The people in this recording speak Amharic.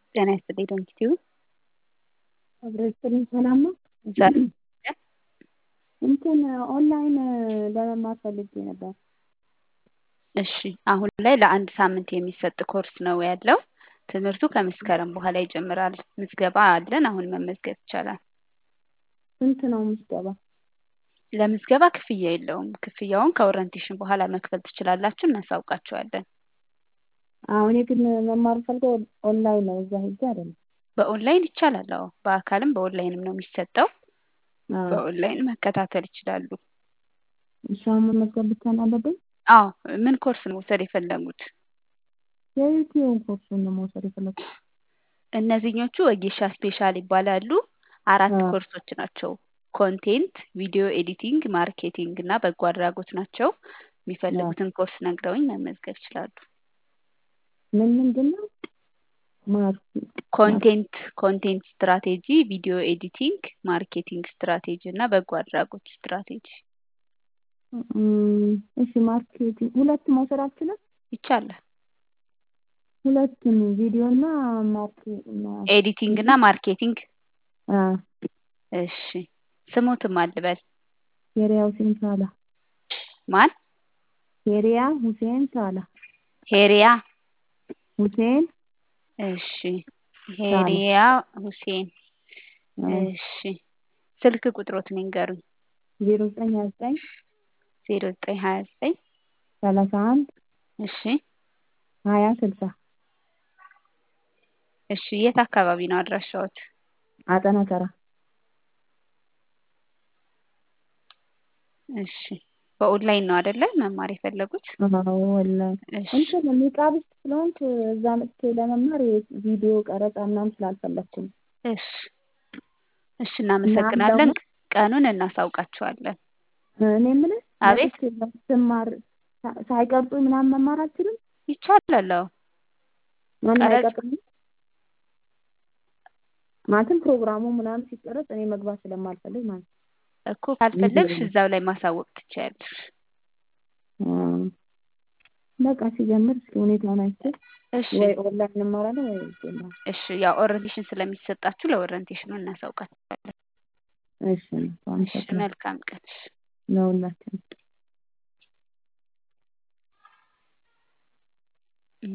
ጤና ይስጥልኝ ዶንኪቲዩ አብረስጥልኝ ሰላም ነው። ዛሬ እንትን ኦንላይን ለመማር ፈልጌ ነበር። እሺ አሁን ላይ ለአንድ ሳምንት የሚሰጥ ኮርስ ነው ያለው። ትምህርቱ ከመስከረም በኋላ ይጀምራል። ምዝገባ አለን። አሁን መመዝገብ ይቻላል። ስንት ነው ምዝገባ? ለምዝገባ ክፍያ የለውም። ክፍያውን ከኦሪንቴሽን በኋላ መክፈል ትችላላችሁ፣ እናሳውቃችኋለን። አሁን ግን መማር ፈልገው ኦንላይን ነው፣ እዛ ሄጄ አይደለም። በኦንላይን ይቻላል። አዎ በአካልም በኦንላይንም ነው የሚሰጠው። አዎ። በኦንላይን መከታተል ይችላሉ። እሺ አሁን መመዝገብ ብቻ ነው ያለብኝ? አዎ ምን ኮርስ ነው መውሰድ የፈለጉት? የዩቲዩብ ኮርሱን ነው መውሰድ የፈለኩት። እነዚህኞቹ ወጌሻ ስፔሻል ይባላሉ። አራት አዎ። ኮርሶች ናቸው። ኮንቴንት፣ ቪዲዮ ኤዲቲንግ፣ ማርኬቲንግ እና በጎ አድራጎት ናቸው። የሚፈልጉትን ኮርስ ነግረውኝ መመዝገብ ይችላሉ። ምን ምንድን ነው? ማርክ ኮንቴንት ኮንቴንት ስትራቴጂ፣ ቪዲዮ ኤዲቲንግ፣ ማርኬቲንግ ስትራቴጂ እና በጎ አድራጎት ስትራቴጂ እም፣ እሺ ማርኬቲንግ ሁለት መውሰድ አልችልም? ይቻላል። ሁለቱን ቪዲዮ እና ማርክ እና ኤዲቲንግ እና ማርኬቲንግ። አ እሺ ስሙትም አልበል ኬሪያ ሁሴን ሳላ ማን? ኬሪያ ሁሴን ሳላ ሄሪያ ሁሴን እሺ ሄሪያ ሁሴን እሺ ስልክ ቁጥሮትን ይንገሩኝ። ዜሮ ዘጠኝ ሀያ ዘጠኝ ዜሮ ዘጠኝ ሀያ ዘጠኝ ሰላሳ አንድ እሺ ሀያ ስልሳ እሺ የት አካባቢ ነው አድራሻዎት? አጠና ተራ እሺ በኦንላይን ነው አይደለ መማር የፈለጉት? አዎ ወላሂ እሺ እንትን ኒቃብስት ስለሆንክ እዛ መጥቼ ለመማር ቪዲዮ ቀረጻ ምናምን ስላልፈለኩ ነው። እሺ እሺ እናመሰግናለን። ደግሞ- ቀኑን እናሳውቃችኋለን። እኔ የምልህ አቤት። መጥቼ ስማር ሳ- ሳይቀርጹኝ ምናምን መማር አልችልም? ይቻላል። አዎ ማንም ቀረጽ- አይቀርጽኝም? ማለትም ፕሮግራሙ ምናምን ሲቀረጽ እኔ መግባት ስለማልፈልግ ማለት ነው። እኮ ካልፈለግሽ ቪዲዮ እዛው ላይ ማሳወቅ ትችያለሽ። አዎ። በቃ ሲጀምር እስኪ ሁኔታውን አይቼ እሺ ወይ ኦንላይን እማራለሁ ወይ ይጀምራል። እሺ ያው ኦሪንቴሽን ስለሚሰጣችሁ ለኦሪንቴሽኑ እናሳውቃችኋለን። እሺ ነው። እሺ መልካም ቀን። እሺ ለሁላችንም